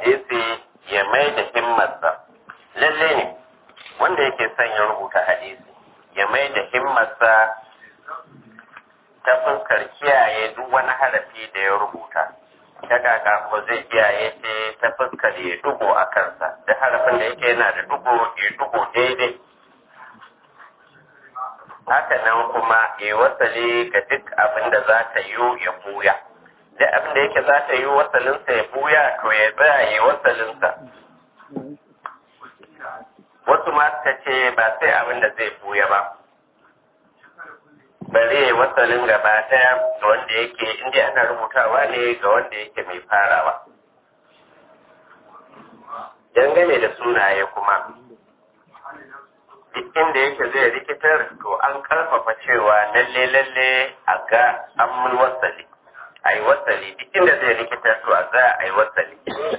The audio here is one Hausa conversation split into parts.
hadisi ya mai da himmarsa lalle ne wanda yake son ya rubuta hadisi ya mai da himmarsa ta fuskar kiyaye duk wani harafi da ya rubuta ta kaka ko zai kiyaye ce ta fuskar ya dugo a kansa da harafin da yake yana da dugo ya dugo daidai haka nan kuma ya wasale ga duk abin da za ta yi ya buya duk abin da yake za ta yi wasalinsa ya buya to ya tsaya ya wasalinsa wasu ma suka ce ba sai abin da zai buya ba bari ya wasalin gaba daya ga wanda yake inda ana rubutawa ne ga wanda yake mai farawa dangane da sunaye kuma duk inda yake zai rikitar to an karfafa cewa lalle lalle a ga an wasali a yi wasali duk inda zai rikitar to a za a yi wasali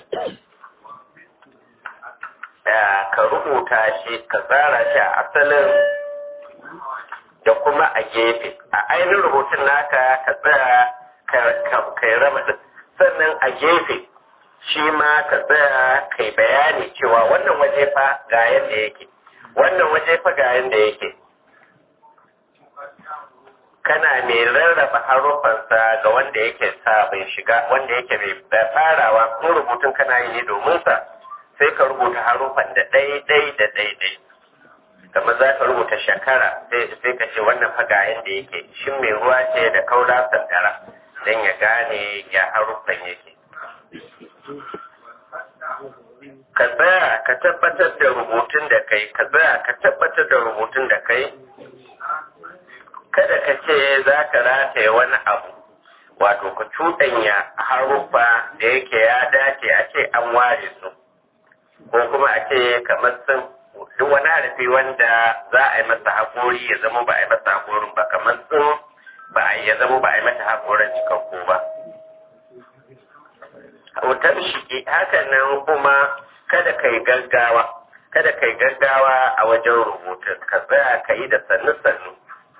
ka rubuta shi ka tsara shi a asalin da kuma a gefe a ainihin rubutun naka ka tsaya ka yi rama sannan a gefe shi ma ka tsaya kai bayani cewa wannan waje fa ga yadda yake wannan waje fa ga yadda yake kana mai rarraba harufansa ga wanda yake sabon shiga wanda yake mai farawa kun rubutun kana yi ne domin sa sai ka rubuta harufan da ɗai-ɗai da ɗai-ɗai kamar za ka rubuta shakara sai ka ce wannan fa ga yadda yake shin mai ruwa ce da kaura sandara don ya gane ya haruffan yake ka tsaya ka tabbatar da rubutun da kai ka tsaya ka tabbatar da rubutun da kai kada ka ce za ka rataye wani abu wato ka cuɗanya haruffa da yake ya dace a ce an ware su ko kuma a ce kamar sun duk wani harafi wanda za a yi masa haƙori ya zama ba a yi masa haƙorin ba kamar sun ba a ya zama ba a yi mata haƙorin cikakku ba wutar shige hakan nan kuma kada ka yi gaggawa kada ka yi gaggawa a wajen rubutun ka tsaya ka yi da sannu-sannu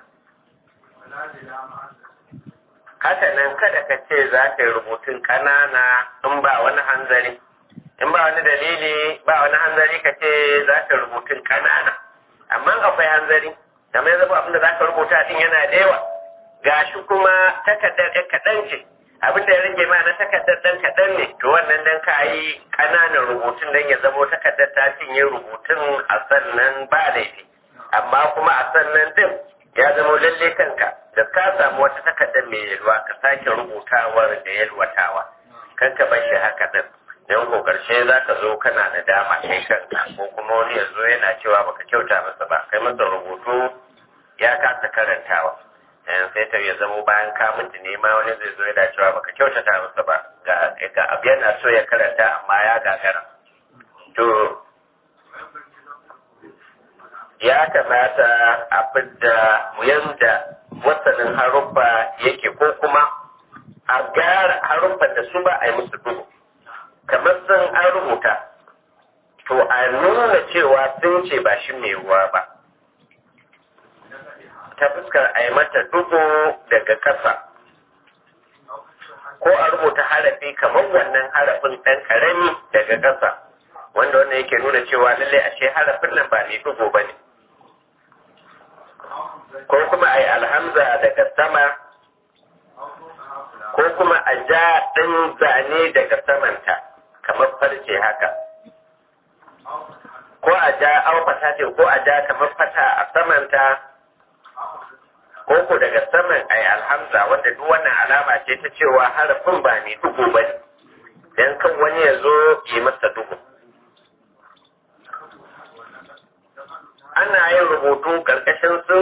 haka nan kada ka ce za ka yi rubutun ƙanana in ba wani hanzari in ba wani dalili ba wani hanzari ka ce za ka rubutun ƙanana amma akwai hanzari kamar ya zama abinda za ka rubuta din yana da yawa gashi kuma takardar ɗan kaɗan ce abin da ya rage ma na takardar ɗan kaɗan ne to wannan dan ka yi ƙananan rubutun dan ya zamo takardar ta cinye rubutun a sannan ba laifi amma kuma a sannan din ya zamo lalle kanka da ka samu wata takardar mai yalwa ka sake rubutawar da yalwatawa kan ka bar shi haka din don ko karshe za ka zo kana da dama kai kanka ko kuma wani ya zo yana cewa baka kyauta masa ba kai masa rubutu ya kasa karantawa sai ta ya zamo bayan ka mutu ne ma wani zai zo yana cewa baka kyautata masa ba ga abu yana so ya karanta amma ya gagara to ya kamata a fidda yanda wasanin haruffa yake ko kuma a gyara haruffan da su ba a yi musu duhu kamar sun an rubuta to a nuna cewa sun ce ba shi mai ruwa ba ta fuskar a yi mata dubu daga ƙasa ko a rubuta harafi kamar wannan harafin ɗan ƙarami daga ƙasa wanda wannan yake nuna cewa lallai ashe harafin nan ba mai dubu ba ne ko kuma a yi alhamza daga sama ko kuma a ja ɗin zane daga samanta kamar farce haka ko a ja aufata ce ko a ja kamar fata a samanta ko ku daga saman a yi alhamza wanda duk wannan alama ce ta cewa harafin ba mai dugu ba ne don kan wani ya zo yi masa dugu ana yin rubutu ƙarƙashin su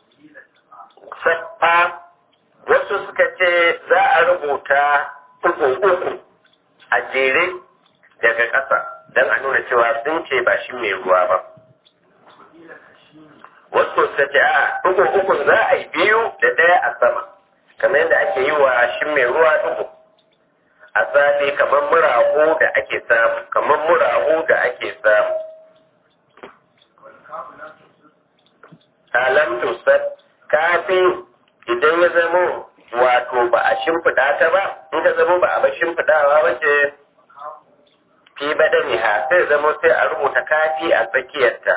saffa wasu suka ce za a rubuta uku uku a jere daga ƙasa don a nuna cewa sun ce ba shi mai ruwa ba wasu suka ce a uku uku za a yi biyu da ɗaya a sama kamar yadda ake yi wa shi mai ruwa uku a safe kamar murahu da ake samu kamar murahu da ake samu alam tusat kafin idan ya zamo wato ba a shimfiɗa ta ba in ka zamo ba a ba shimfiɗawa ba ce fi badaniha sai zama sai a rubuta kafi a tsakiyarta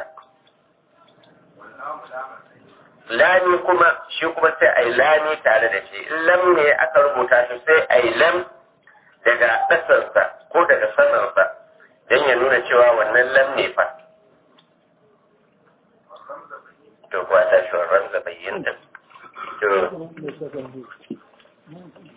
lami kuma shi kuma sai a yi lami tare da shi in lam ne aka rubuta shi sai a yi lam daga ƙasarsa ko daga sanarsa don ya nuna cewa wannan lam ne fa to kuwa ta shi wa ranza bayyanta to